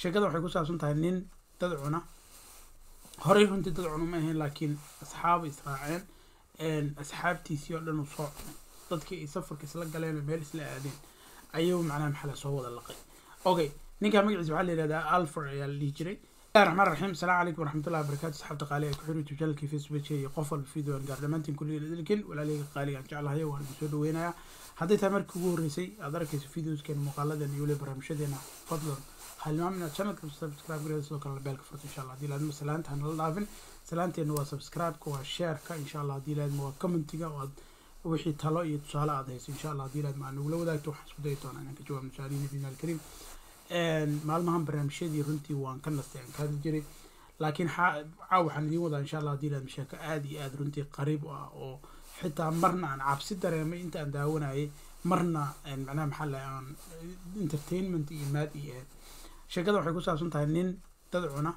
sheekada waxay ku saabsan tahay nin dad cuna horey runtii dad cuna ma ahayn laakiin asxaaba israaceen asxaabtiisii oo dhan uu soo cunay dadkii ay safarka isla galeen oo meel isla aadeen ayuu macnaha maxaa soo wada laqay okay ninkaa magaciisa waxaa la yihahdaa alfor ayaa la dhihi jiray bismillahi raxmaan raxiim asalaamu calaykum waraxmatullahi wabarakatu asxaabta qaaliga ee ku xiri youtube channelkii facebook iyo qof walba video aan gaar dhammaantiin kulligeena idilkin walaalihayga qaaliga aan jeclahayo waan idin soo dhaweynayaa hadday tahay markii ugu horreysay aad arkayso videoskeena muuqaaladeena iyo weliba barnaamijyadeena fadlan halmaam inaad channelka subscribe gareeda sidoo kalena beelka furta insha allah haddii laadma salaanta hanala dhaafin salaanteena waa subscribe-ka waa share-ka insha allah haddii laadma waa commentiga oo aad wixii talo iyo tusaale aad hayso insha allah haddii laadma aad nagula wadaagto waxaan isku dayi doonaa inaan ka jawaabno su-aalihiina biina alkariim maalmahan barnaamijyadii runtii waan ka nastay aan ka hadli jiray laakiin caaw waxaan idiin wadaa insha allah haddii laadma sheeko aada iyo aada runtii qariib u ah oo xitaa marna aan cabsi dareemay inta aan daawanayay marna macnaha maxaa la aan entertainment iyo maad iyo ahayd sheekada waxay ku saabsan tahay nin dad cuna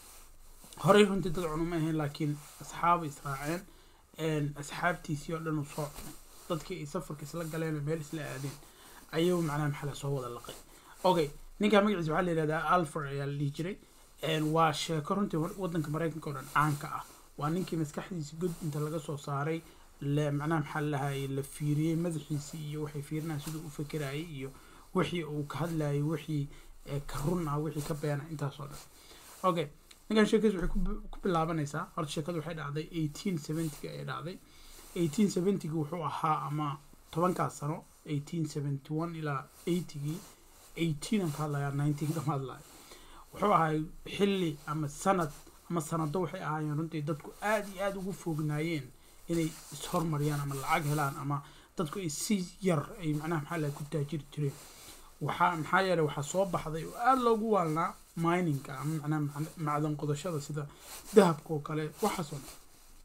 horey runtii dad cuna ma ahayn laakiin asxaaba israaceen asxaabtiisii oo dhan uu soo cunay dadkii ay safarka isla galeen oo meel isla aadeen ayuu macnaha maxaa soo wada laqay okay ninkaa magaciisa waxaa la yihahdaa alfor ayaa la dhihi jiray waa sheeko runtii wadanka maraykanka oo dhan caanka ah waa ninkii maskaxdiisa god inta laga soo saaray le macnaha maxaa lahay la fiiriyey madaxiisii iyo waxay fiirinaya siduu u fekerayay iyo wixii uu ka hadlayay wixii ka run ah wixii ka beena intaasoo dhan okay ninkan sheekadiis waxay ku bilaabanaysaa horta sheekadu waxay dhacday eighteen seventyga ay dhacday eighteen seventyga wuxuu ahaa ama tobankaas sano eighteen seventy one ilaa eightygii eighteen aan ka hadlayaa nineteen kama hadlayo wuxuu ahay xilli ama sanad ama sanado waxay ahaayeen runtii dadku aada iyo aada ugu foognaayeen inay ishormariyaan ama lacag helaan ama dadku ay si yar ay macnaha maxaa lahay ku taajiri jireen waxaa maxaa yeeley waxaa soo baxday oo aada loogu waalnaa miningka ama macnaha macdan qodashada sida dahabka oo kale waxaasoo dhan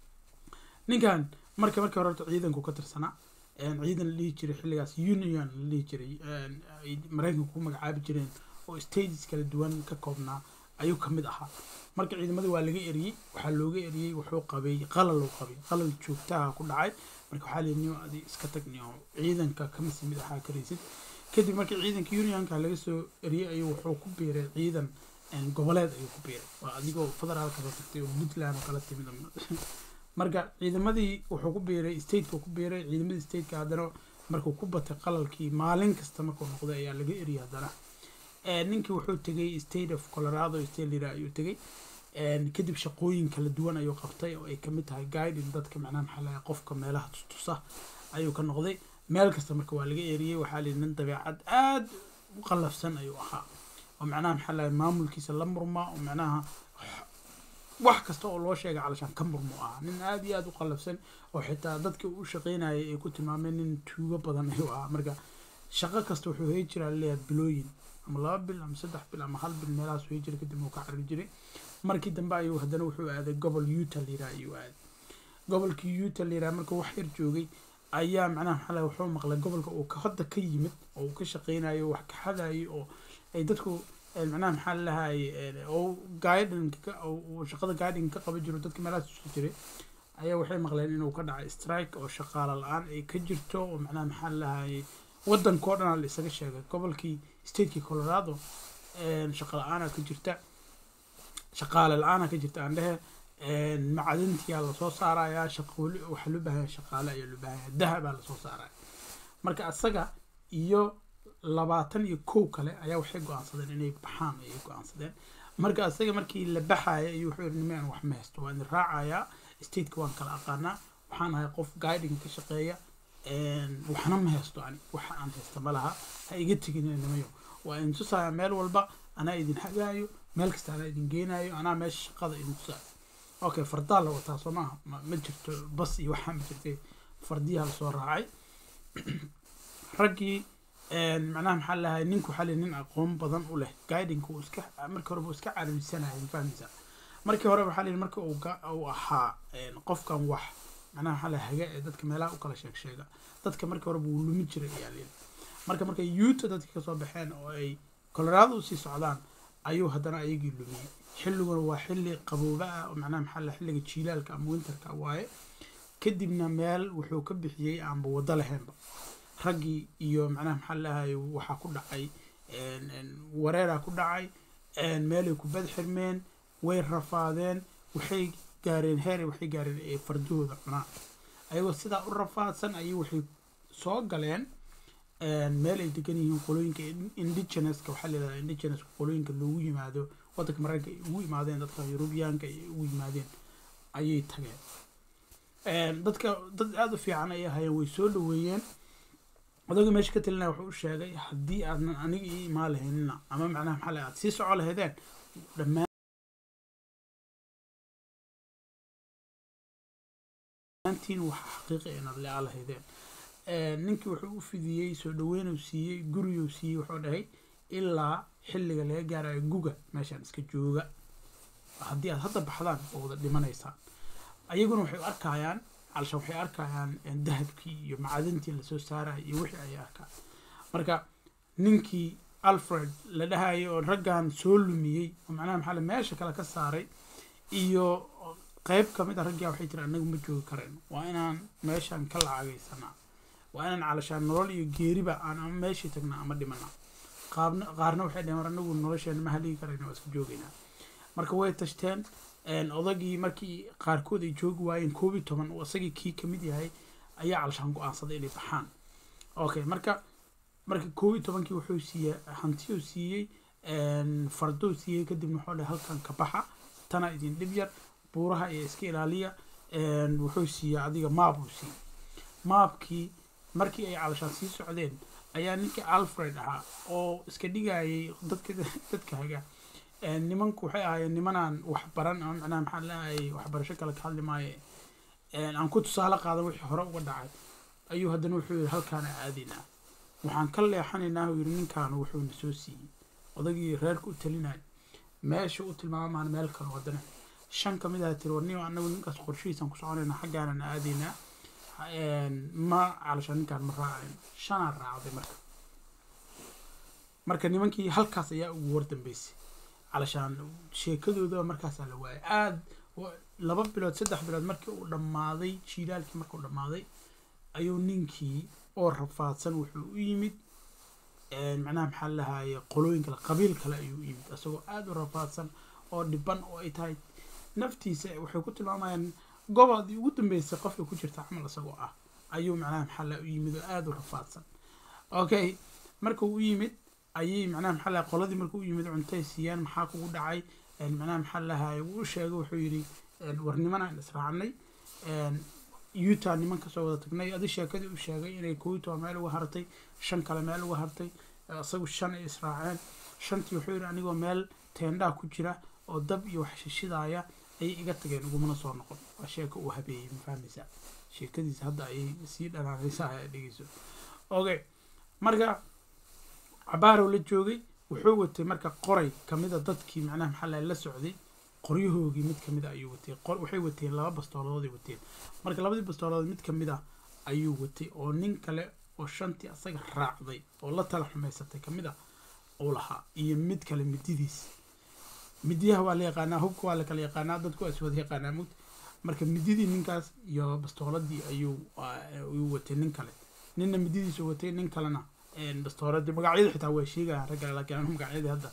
ninkan marka markii hore horta ciidanku ka tirsanaa ciidan la dhihi jiray xilligaas union la dhihi jiray ay maraykanku ku magacaabi jireen oo stages kala duwan ka koobnaa ayuu kamid ahaa marka ciidamadii waa laga eriyey waxaa looga eriyey wuxuu qabay qalal uu qabay qalal joogtaha ku dhacay marka waxaa leeyi niyo adi iska tag niyo ciidanka kama sii mid ahaa karaysid kadib markii ciidanka unionka laga soo eriyey ayuu wuxuu ku biiray ciidan goboleed ayuu ku biiray waa adigoo federaalka soo tagtay oo puntland oo kala timid marka ciidamadii wuxuu ku biiray stateka ku biiray ciidamadii stateka haddana markuu ku batay qalalkii maalin kasta markuu noqday ayaa laga eriyay haddana ninkii wuxuu tegay state of colorado state lira ayuu tegay kadib shaqooyin kala duwan ayuu qabtay oo ay kamid tahay guiding dadka macnaha maxaa lahay qofka meelaha tustusa ayuu ka noqday meel kasta marka waa laga eriyey waxaa lihi nin dabeecad aada u qallafsan ayuu ahaa oo macnaha maxaa lahay maamulkiisa la murma oo macnaha wax kasta oo loo sheegay calashaan ka murmo ahaa nin aada iyo aada u qallafsan oo xitaa dadkii u shaqeynayay ay ku tilmaameen nin tuugo badan ayuu ahaa marka shaqo kasta wuxuu hey jiraa leeyahay bilooyin ama laba bil ama saddex bil ama hal bil meelahaas wey jiray kadib uu ka carri jiray markii dambe ayuu haddana wuxuu aaday gobol uta liraa ayuu aaday gobolkii uta liraa markuu wax yar joogay ayaa macnaha maxaa lahay wuxuu maqlay gobolka uu hadda ka yimid oo uu ka shaqeynayo wax ka xadayo oo ay dadku macnaha maxaa lahay oo guidinka uu shaqada guiding ka qaban jiro dadka meelahaas usi jiray ayaa waxay maqleen inuu ka dhacay strike oo shaqaalo la-aan ay ka jirto oo macnaha maxaa lahay wadankao dhan la isaga sheegay gobolkii stateki colorado shaqa la-aana ka jirta shaqaale la-aana ka jirta aan dhehe macdintiyaa lasoo saarayaa shaqooli waxaa loo baahaya shaqaale ayaa loo baahaya dahabaa lasoo saaraya marka asaga iyo labaatan iyo kow kale ayaa waxay go-aansadeen inay baxaan ayay go-aansadeen marka asaga markii la baxaya ayuu wuxuu yiri nimaan wax ma haysto waan idin raacayaa stateka waan kala aqaanaa waxaan ahay qof guiding ka shaqeeya waxna ma haysto ani waxa aan haysta ma laha ha iga tegin nimayo waa idin tusaaya meel walba anaa idin hagaayo meel kasta anaa idin geenaayo anaa meesha shaqada idin tusaayo okay fardaa la wataa soo maaha ma jirto bas iyo waxaa ma jirtay fardiyaha lasoo raacay raggii macnaha maxaa lahay ninku waxaa nin aqoon badan u leh guidingka uu iska markii horeba uu iska carabisanaya fahmaysaa markii hore waxaa lihi marka uu ahaa qofkan wax macnaha maxaa lahay haga ee dadka meelaha u kala sheeg sheega dadka markii horeba wuu lumi jiray ayaa lihi marka markay yuuta dadka kasoo baxeen oo ay colorado usii socdaan ayuu haddana ayagii lumiyey xilliguna waa xilli qabooba ah oo macnaha maxaa lahay xilliga jiilaalka ama winterka waaye kadibna meel wuxuu ka bixiyey aanba waddo lahaynba raggii iyo macnaha maxaa lahay waxaa ku dhacay wareeraa ku dhacay meelay ku bad xirmeen way rafaadeen waxay gaareen heer waxay gaareen ay fardahooda cunaan ayagoo sidaa u rafaadsan ayay waxay soo galeen meel ay degan yihiin qolooyinka indigenouska waxaa la yihahdaa indigenouska qolooyinka loogu yimaado waddanka mareykanka ay ugu yimaadeen dadka yurubiyaanka ay ugu yimaadeen ayay tageen dadka dad aada u fiican ayay ahaayeen way soo dhaweeyeen odagii meesha ka talinaya wuxuu u sheegay haddii aadnan aniga ii imaan lahaynina ama macnaha maxaa la aad sii soco lahaydeen dhammaan maantiin waxa xaqiiqa inaad le-aa lahaydeen ninkii wuxuu u fidiyey soo dhaweynuu siiyey guriyuu siiyey wuxuu dhahay ilaa xilliga laga gaarayo guga meeshaan iska jooga haddii aad hadda baxdaan oo wada dhimanaysaan ayaguna waxay u arkayaan calshan waxay arkayaan dahabkii iyo macadintii lasoo saaraya iyo wixii ayay arkaan marka ninkii alfred la dhahayay oo raggan soo lumiyey oo macnaha maxaa meesha kale ka saaray iyo qeyb kamid a raggaa waxay tiri anagu ma joogi karen waa inaan meeshaan ka lacagaysanaa waa inaan calashaan nolol iyo geeriba aan ama meeshii tagnaa ama dhimanaa qaabna qaarna waxay dhaheen war anagu nolosheena ma haligi karayna waa iska joogaynaa marka way tashteen odagii markii qaarkood ay joogi waayeen koob iyo toban oo isagii kii kamid yahay ayaa calashaan go-aansaday inay baxaan okay marka marka koob iyo tobankii wuxuu siiyey hantiyuu siiyey fardou siiyey kadibna wuxuu dhahay halkan ka baxa tana idin dhib yar buuraha iyo iska ilaaliya wuxuu siiyey adiga maab uu siiyey maabkii markii ay calashaan sii socdeen ayaa ninkii alfred ahaa oo iska dhigayay dadka dadka haga nimanku waxay ahaayeen nimanaan waxbaran ama macnaha maxaa leeyahay waxbarasho kale ka hadli maaye aan ku tusaale qaadan wixii hore uga dhacay ayuu haddana wuxuu yidhi halkaana aadaynaa waxaan ka leexanaynaa uu yidhi ninkaanu wuxuuna soo siiyey odagii reerka u talinaya meesha u tilmaamaan meel kale haddana shan ka mid ah tiri warniyo anagu ninkaas qorshihiisaan ku soconaynaa xaggaanan aadaynaa ma calashaan ninkaan ma raacayn shanaa raacday marka marka nimankii halkaas ayaa ugu war dambeysay calashaan sheekadooda markaasaa la waayay aada laba bilood saddex bilood markii uu dhammaaday jiilaalkii markuu dhammaaday ayuu ninkii oo rafaadsan wuxuu u yimid macnaha maxaa lahaye qolooyin kale qabiil kale ayuu u yimid isagoo aada u rafaadsan oo dhiban oo ay tahay naftiisa waxay ku tilmaamayaan goboldii ugu dambeysay qofka ku jirta camal isagoo ah ayuu macnaha maxaa laha u yimid oo aada u rafaadsan okay markuu u yimid ayay macnaha maxaa lahay qoladii markuu u yimid cuntay siiyaan maxaa kugu dhacay macnaha maxaa lahay wuu u sheegay wuxuu yidhi war nimanaan israacnay utah niman kasoo wada tagnay adi sheekadii u sheegay inay kowitoa meel uga hartay shan kale meel uga hartay isagu shan ay israaceen shantii wuxuu yidhi anigoo meel teendhaa ku jira oo dab iyo wax shishidaaya ayay iga tageen ugumana soo noqon waa sheeko uu habeeyey ma fahmaysaa sheekadiisa hadda ayay sii dhanaanaysaa ay dhegeyso okay marka cabaarow la joogay wuxuu watay marka qoray kamida dadkii macnaha maxaa lahay la socday qoryahoogii mid kamid a ayuu watay waxay wateen laba bastoolooday wateen marka labadii bastoolood mid kamid a ayuu watay oo nin kale oo shantii asaga raacday oo la tala xumaysatay kamid a uu lahaa iyo mid kale mididiis midiyaha waa la yaqaanaa hubka waa la kala yaqaanaa dadku waa iswada yaqaanaa mugd marka mididii ninkaas iyo bastooladii ayuu ayuu watay nin kale ninna mididiisu watay nin kalena bastooladii magacyadu xitaa waa sheegaya ragga laakiin anu magacyadii hadda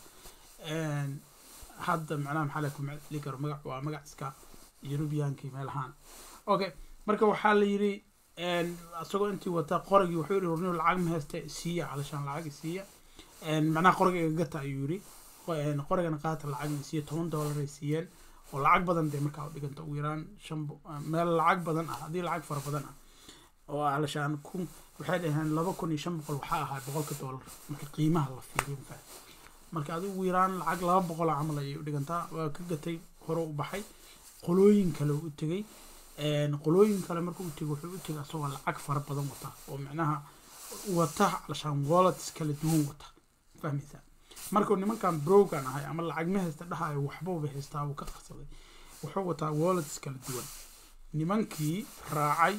hadda macnaha maxaa la kumacli karo magac waa magac iska yurubiyankii meel ahaan okay marka waxaa la yidhi isagoo intii wata qoragii wuxuu yihi warniyo lacag ma haysta siiya calashaan lacag siiya macnaha qoriga igagata ayuu yidhi qorigana qaata lacag siiya toban dollar ay siiyeen oo lacag badan dee markaa u dhiganta ugu yaraan shan meel lacag badan ah haddii lacag fara badan ah oo calashaan kun waxay dhaheen laba kun iyo shan boqol waxaa ahaa boqolka dollar marka qiimaha la fiiriyo mafaa marka adi ugu yaraan lacag laba boqol camal ayay u dhigantaa waa ka gatay hore u baxay qolooyin kale u tegay qolooyin kale markuu u tegay wuxuu u tegay asagoo lacag fara badan wata oo macnaha wata calashaan wallets kala duwan wata fahmaysaa markuu nimankan brogan ahay ama lacag ma haysta dhahayo waxbuuba haystaa wuu ka qarsaday wuxuu wataa wallets kala duwan nimankii raacay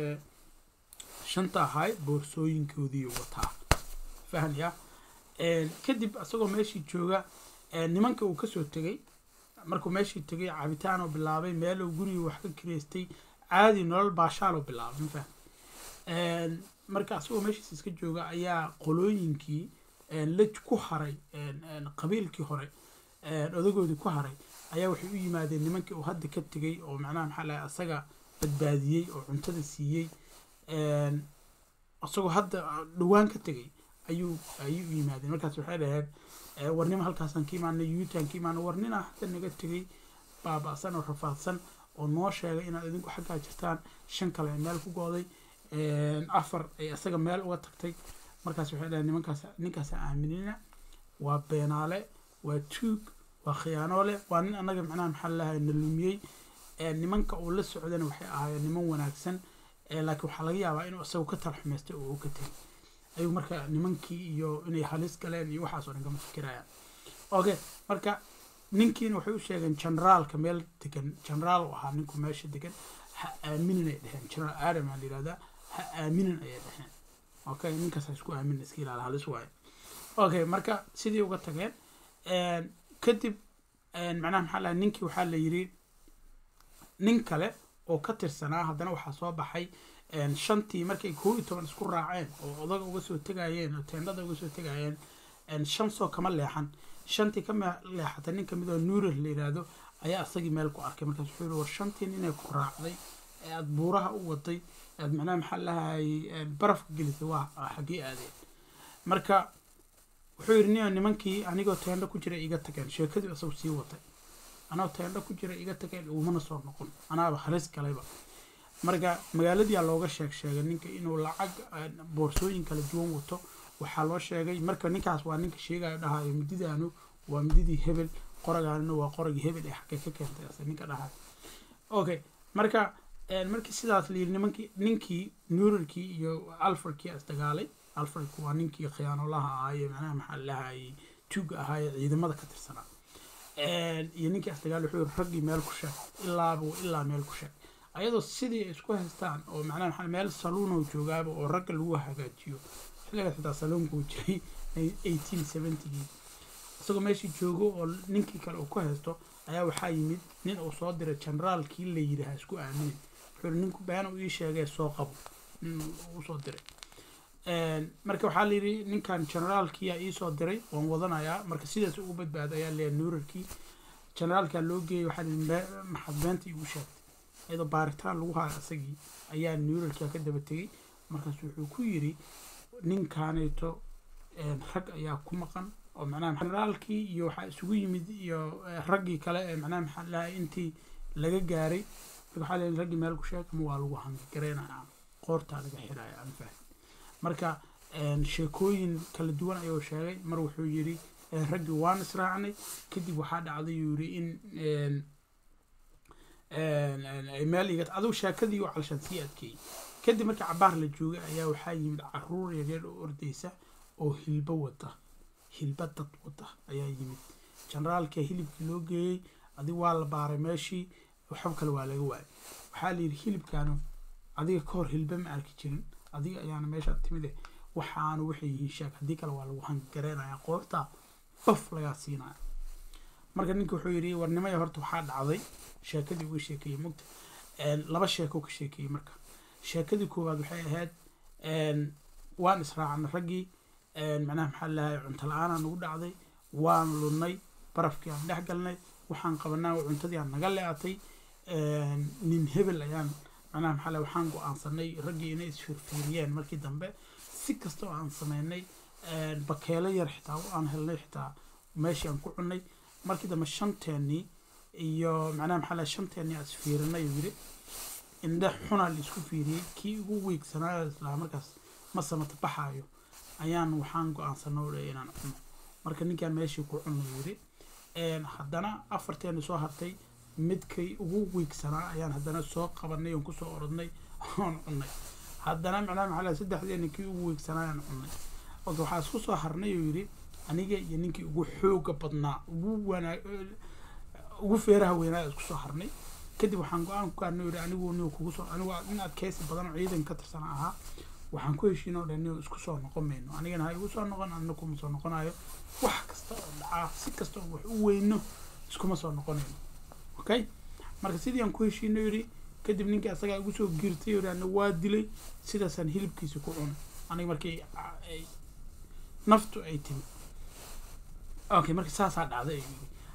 shanta ahay boorsooyinkoodii wataa fahmaya kadib isagoo meeshii jooga nimanka uu kasoo tegay markuu meeshii tegay cabitaan oo bilaabay meeluu gurigii wax ka kireystay caadi nolol baashaal oo bilaabay ma fahm marka asagoo meeshiis iska jooga ayaa qolooyinkii la ku haray qabiilkii hore odagoodii ku haray ayaa waxay u yimaadeen nimankii uu hadda ka tegay oo macnaha maxaa lahay asaga badbaadiyey oo cuntada siiyey isagoo hadda dhawaan ka tegay ayuu ayay u yimaadeen markaas waxay dhaheen warnimo halkaasaan ka imaanay yuutaan ka imaanay warnina hadda naga tegay baaba-san oo rafaadsan oo noo sheegay inaad idinku xaggaa jirtaan shan kale ay meel ku gooday afar ay isaga meel uga tagtay markaas waxay dhaheen nimankaas ninkaasa aaminina waa beenaale waa tuug waa khiyaanoole waa nin annaga macnaha maxaa lalahay na lumiyey nimanka uu la socdana waxay ahaayeen niman wanaagsan laakiin waxaa laga yaabaa inuu isagu ka tala xumaystay oo uu ka tegay ayuu marka nimankii iyo inay halis galeen iyo waxaas oo dhan kama fikirayaan okay marka ninkiina waxay u sheegeen generaalka meel degan generaal u ahaa ninku meesha degan ha aaminin ay dheheen generaal adam aa la yihahdaa ha aaminin ayay dheheen okay ninkaas ha isku aaminin iska ilaala halis waayo okay marka sidii uga tageen kadib macnaha maxaa lahay ninkii waxaa la yiri nin kale oo ka tirsanaa haddana waxaa soo baxay shantii markay koo iyo toban isku raaceen oo odaga uga soo tegayeen oo teendhada uga soo tegayeen shan soo kama leexan shantii ka leexatay nin kamid oo nuurar la yidhaahdo ayaa isagii meel ku arkay markaas wuxuu yihi war shantii ninay ku raacday ee aada buuraha u waday aad macnaha maxaa lahay barafka gelisay waa xaggee aadeen marka wuxuu yidhi nin nimankii anigoo teendho ku jira iga tageen sheekadii isagu sii watay anoo teendho ku jira iga tageen umana soo noqon anaaba halis galayba marka magaaladiyaa looga sheeg sheegay ninka inuu lacag boorsooyin kala duwan wato waxaa loo sheegay marka ninkaas waa ninka sheegayo dhahayo mididaanu waa mididii hebel qoragaanina waa qoragii hebel ee xagga ka keentay ase ninka dhahayo okay marka markii sidaas la yidhi nimankii ninkii nuurarkii iyo alfarkii isdagaalay alfarku waa ninkii khiyaanolaha ahaaye macnaha maxaa lahayay tuuga ahaaye ciidamada ka tirsanaa iyo ninkii isdagaal wuxuu yiri raggii meel ku sheeg ilaaba ilaa meel ku sheeg ayadoo sidii ay isku haystaan oo macnaha maxaa meel saluuno joogaaba oo ragga lagu hagaajiyo xilligaas xitaa saluunku jiray eighteen seventygii isagoo meeshii joogo oo ninkii kale uu ku haysto ayaa waxaa yimid nin uu soo diray generaalkii la yidhi ha isku aaminin wuxuu yiri ninku been uu ii sheegay soo qabo nin uu soo diray marka waxaa layidhi ninkan generaalkiyaa iisoo diray waan wadanayaa marka sidaas ugu badbaada ayaa leeyahay nuurarkii generaalkaa loo geeyay waxaa lihi maxad beenta igu sheegtay iyadoo baaritaan lagu hayo isagii ayaa nuurarkaa ka daba tegey markaas wuxuu ku yidhi ninkaanayto rag ayaa ku maqan oo macnaha generaalkii iyo waxaa isugu yimid iyo raggii kale ee macnaha maxaa lahay intii laga gaaray waxaa leeyahay raggii meel ku sheeg ama waa lagu hangareynaya qoortaa laga xiraya aan fahmi marka sheekooyin kala duwan ayuu sheegay mar wuxuu yidhi raggii waan israacnay kadib waxaa dhacday yuu yidhi in meel iga adigu sheekadii u calshan sii adkeeyey kadib markii cabaar la joogay ayaa waxaa yimid caruur yaryar oo ordeysa oo hilbo wata hilba dad wata ayaa yimid generaalka hilibkii loo geeyey adigu waa la baaray meeshii waxba kale waa laga waayay waxaa la yidhi hilibkaanu adiga ka hor hilba ma arki jirin adiga ayaana meesha timide waxaanu waxay yihiin sheeg haddii kale waa lagu hangareynaya qoorta baf lagaa siinaya marka ninka wuxuu yidhi warnimaya horta waxaa dhacday sheekadii uga sheekeeyey mugta laba sheeko ka sheekeeyey marka sheekadii koowaad waxay ahayd waan israacnay raggii macnaha maxaa lahay cunto la-aanaa nagu dhacday waan lunnay barafkii aan dhex galnay waxaan qabanaa cuntadii aan naga le-atay nin hebel ayaan macnaha maxaa lahay waxaan go-aansanay raggii inay isfirfiiriyeen markii dambe si kasta oo aan sameynay bakeelo yar xitaa aan helnay xitaa meeshii aan ku cunnay markii dambe shanteennii iyo macnaha maxaa lahay shanteennii aan isfiirinay uu yidhi indhe xunaa la isku fiiriyey kii ugu weegsanaayo islaa markaas ma samata baxaayo ayaan waxaan go-aansanay oo dhay inaan cuno marka ninkaan meeshii ku cunnay yidhi haddana afarteeni soo hartay midkay ugu weegsanaa ayaan haddana soo qabanay oon kusoo orodnay oon cunnay haddana macnaha maxaa lahay saddexdeeni kii ugu weegsanaa ayaan cunnay oka waxaa isku soo harnay uu yidhi aniga iyo ninkii ugu xooga badnaa ugu wanaa ugu feeraha weynaa isku soo harnay kadib waxaan go-aan ku gaarnay yidhi anigu nin kugu soo anigu nin adkeysi badan oo ciidan ka tirsana ahaa waxaan ku heshiin oo dhan nin isku soo noqon mayno anigana ha igu soo noqon anina kuma soo noqonayo wax kasta oo dhacaa si kasta oo wax u weyno iskuma soo noqonayno okay marka sidii aan ku heshiino yidhi kadib ninkii asagaa igu soo giirtay yidhi ana waa dilay sidaasaan hilibkiisa ku cunay aniga markii naftu ay timi okay marka saasaa dhacday ayuu yidhi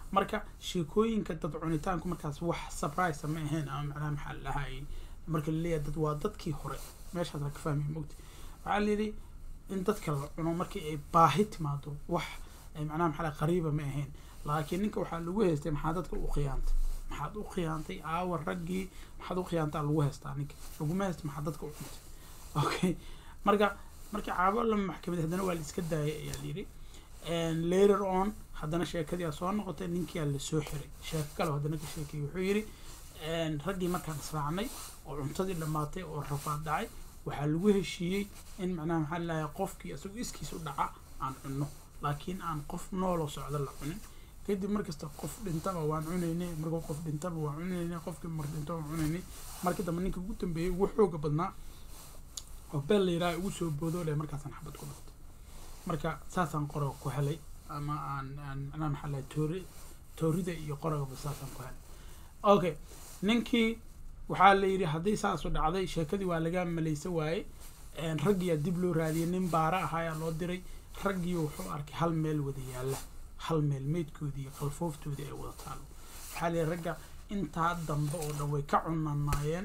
marka sheekooyinka dad cunitaanku markaas wax surprise ma ahayn ama macnaha maxaa la dhahay marka laleeyahay dad waa dadkii hore meeshaas la ka fahmay mogta waxaa layidhi in dadka la cuno markii ay baahi timaado wax ay macnaha maxaa la qariiba ma ahayn laakiin ninka waxaa lagu haystay maxaa dadka u khiyaantay maxaad u khiyaantay aawa raggii maxaad u khiyaantaa lagu haystaa ninka laguma haysta maxaa dadka u cuntay okay marka markii caabo la maxkamad haddana waa la iska daayay ayaa layidhi later on haddana sheekadii soo noqotay ninkiyaa lasoo xiray sheeko kale haddana ka sheekayay wuxuu yidhi raggii markaan israacnay oo cuntadii dhammaatay oo rafaad dhacay waxaa lagu heshiiyey in macnaha maxaa lahay qofkii isagu iskiis u dhaca aan cunno laakiin aan qof nooloo socdo la cunin kadib markasta qof dhintaba waan cunaynay markuu qof dhintaba waan cunaynay qofkii mar dhinto waan cunaynay markii dambe ninka ugu dambeeyey ugu xooga badnaa oo beel la yidhaha ugu soo boodoo leh markaasaan xabad ku dhuftay marka saasaan qoroga ku helay ama aan aan macnaha maxaa lahay toori toorida iyo qorogaba saasaan ku helay okay ninkii waxaa la yidhi haddii saasu dhacday sheekadii waa laga malaysa waaye raggiyaa dib loo raadiyay nin baara ah ayaa loo diray raggii wuxuu arkay hal meel wada yaalla hal meel meydkoodii iyo qalfooftoodii ay wada taalo waxaa la yidhi ragga intaa dambe oo dhan way ka cunanaayeen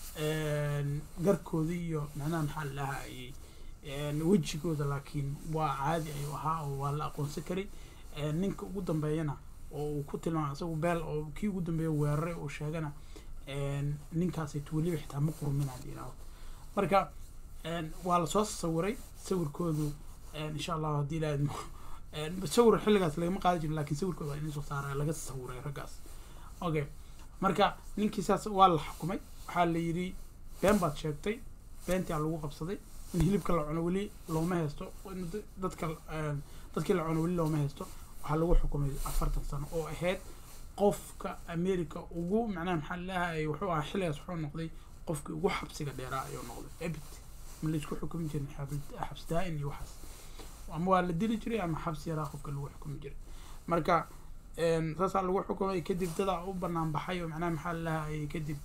garkoodii iyo macnaha maxaa la dhahayay wejigooda laakiin waa caadi ayuu ahaa oo waa la aqoonsan karay ninka ugu dambeeyana oo uu ku tilmaamay isagu beel oo kii ugu dambeeya weeraray oo sheegana ninkaasayt weliba xitaa ma qurmin hadii idhaahdo marka waa lasoo sawiray sawirkoodu insha allahu haddii ilaahadmo sawir xilligaas lagama qaadi jirin lakin sawirkooda waa inay soo saara laga sawiray raggaas okay marka ninkii saas waa la xukumay waxaa la yidhi been baad sheegtay beentaa lagu qabsaday in hilibka la cuno weli looma haysto in dadka dadkii la cuno weli looma haysto waxaa lagu xukumay afartan sano oo ahayd qofka america ugu macnaha maxaa lalahay wuxuu ahaa xilligaas wuxuu noqday qofkii ugu xabsiga dheeraa ayuu noqday ebit ma laisku xukumi jirin xabs daa-in iyo waxaas ama waa la dili jiray ama xabsi yaraa qofka lagu xukumi jiray marka saasaa lagu xukumay kadib dadaa u banaan baxay oo macnaha maxaa lalahay kadib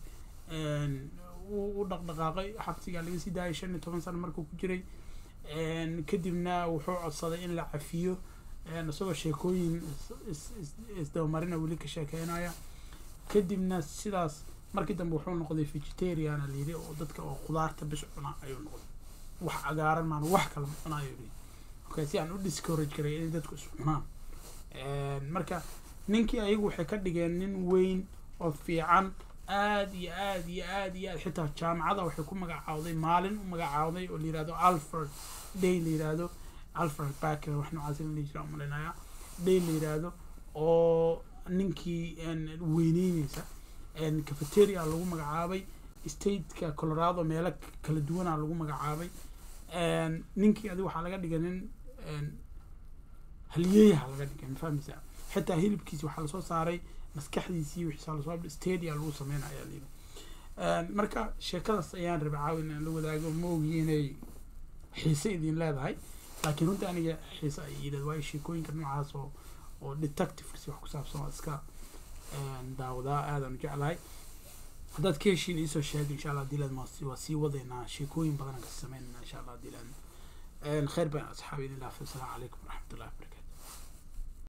u dhaqdhaqaaqay xabsigaa laga sii daayay shan iyo toban sano markuu ku jiray kadibna wuxuu codsaday in la cafiyo isagoo sheekooyin isdabamarina weli ka sheekeynaya kadibna sidaas markii dambe wuxuu noqday vegetariana layidhi oo dadka oo khudaarta bis cuna ayuu noqday wax cagaaran maan wax kale ma cunayo yidhi okay si aan u discourage karay inay dadku is cunaan marka ninkii ayagu waxay ka dhigeen nin weyn oo fiican aad iyo aad iyo aad iyo aad xitaa jaamacada waxay ku magacaawday maalin u magacaawday oo la yihahdo alfred day la yihahdo alfred backer wax noocaas la jira umalinaya day la yihahdo oo ninkii weyneyneysa cafeteria lagu magacaabay stateka colorado meelo kala duwana lagu magacaabay ninkii adi waxaa laga dhigay nin halyeeyaha laga dhigay mafahmeysa xitaa hilibkiisi waxaa lasoo saaray maskaxdiisii wixiisa lasoo stadia lagu sameynaya layidhi marka sheekadaas ayaan rabay caawin aan la wadaago ma ogi inay xiise idin leedahay laakiin runtii aniga xiise ay yidhahd waayo sheekooyinka noocaas oo oo detectives wax ku saabsan waa iska daawadaa aadaan u jeclahay haddaad ka heshiin iisoo sheegay insha allah hadii laad waa sii wadaynaa sheekooyin badan aan kasi sameynayna insha allah hadii laad khayr baan asxaabi idin laafay asalaamu calaykum waraxmatullahi wabarakatu